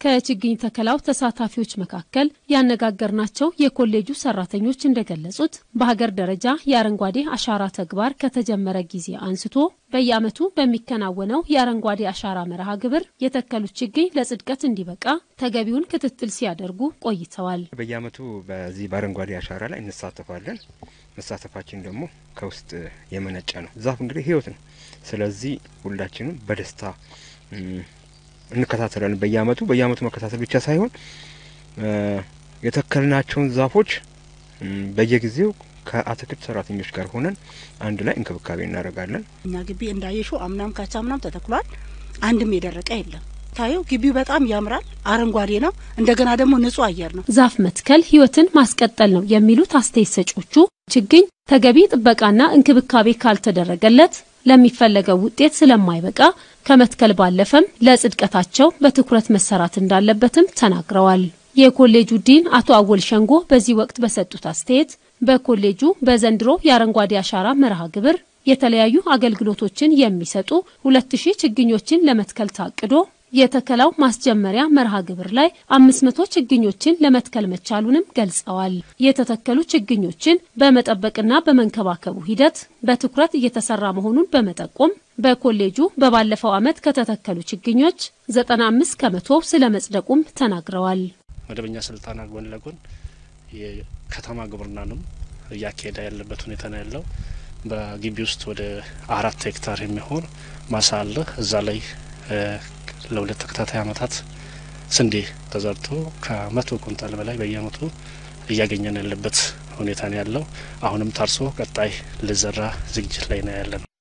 ከችግኝ ተከላው ተሳታፊዎች መካከል ያነጋገርናቸው የኮሌጁ ሰራተኞች እንደገለጹት በሀገር ደረጃ የአረንጓዴ አሻራ ተግባር ከተጀመረ ጊዜ አንስቶ በየዓመቱ በሚከናወነው የአረንጓዴ አሻራ መርሃ ግብር የተከሉት ችግኝ ለጽድቀት እንዲበቃ ተገቢውን ክትትል ሲያደርጉ ቆይተዋል። በየዓመቱ በዚህ በአረንጓዴ አሻራ ላይ እንሳተፋለን። መሳተፋችን ደግሞ ከውስጥ የመነጨ ነው። ዛፍ እንግዲህ ሕይወት ነው። ስለዚህ ሁላችንም በደስታ እንከታተላለን። በየዓመቱ በየዓመቱ መከታተል ብቻ ሳይሆን የተከልናቸውን ዛፎች በየጊዜው ከአትክልት ሰራተኞች ጋር ሆነን አንድ ላይ እንክብካቤ እናደርጋለን። እኛ ግቢ እንዳየሹ አምናም ካቻምናም ተተክሏል። አንድም የደረቀ የለም። ታየው ግቢው በጣም ያምራል። አረንጓዴ ነው። እንደገና ደግሞ ንጹህ አየር ነው። ዛፍ መትከል ህይወትን ማስቀጠል ነው የሚሉት አስተያየት ሰጪዎቹ ችግኝ ተገቢ ጥበቃና እንክብካቤ ካልተደረገለት ለሚፈለገው ውጤት ስለማይበቃ ከመትከል ባለፈም ለጽድቀታቸው በትኩረት መሰራት እንዳለበትም ተናግረዋል። የኮሌጁ ዲን አቶ አወል ሸንጎ በዚህ ወቅት በሰጡት አስተያየት በኮሌጁ በዘንድሮ የአረንጓዴ አሻራ መርሃ ግብር የተለያዩ አገልግሎቶችን የሚሰጡ ሁለት ሺህ ችግኞችን ለመትከል ታቅዶ የተከላው ማስጀመሪያ መርሃ ግብር ላይ አምስት መቶ ችግኞችን ለመትከል መቻሉንም ገልጸዋል። የተተከሉ ችግኞችን በመጠበቅና በመንከባከቡ ሂደት በትኩረት እየተሰራ መሆኑን በመጠቆም በኮሌጁ በባለፈው ዓመት ከተተከሉ ችግኞች ዘጠና አምስት ከመቶ ስለ መጽደቁም ተናግረዋል። መደበኛ ስልጠና ጎን ለጎን የከተማ ግብርናንም እያካሄደ ያለበት ሁኔታ ነው ያለው። በግቢ ውስጥ ወደ አራት ሄክታር የሚሆን ማሳ አለ። እዛ ላይ ለሁለት ተከታታይ ዓመታት ስንዴ ተዘርቶ ከመቶ ኩንታል በላይ በየአመቱ እያገኘን ያለበት ሁኔታ ነው ያለው። አሁንም ታርሶ ቀጣይ ልዘራ ዝግጅት ላይ ነው ያለ ነው።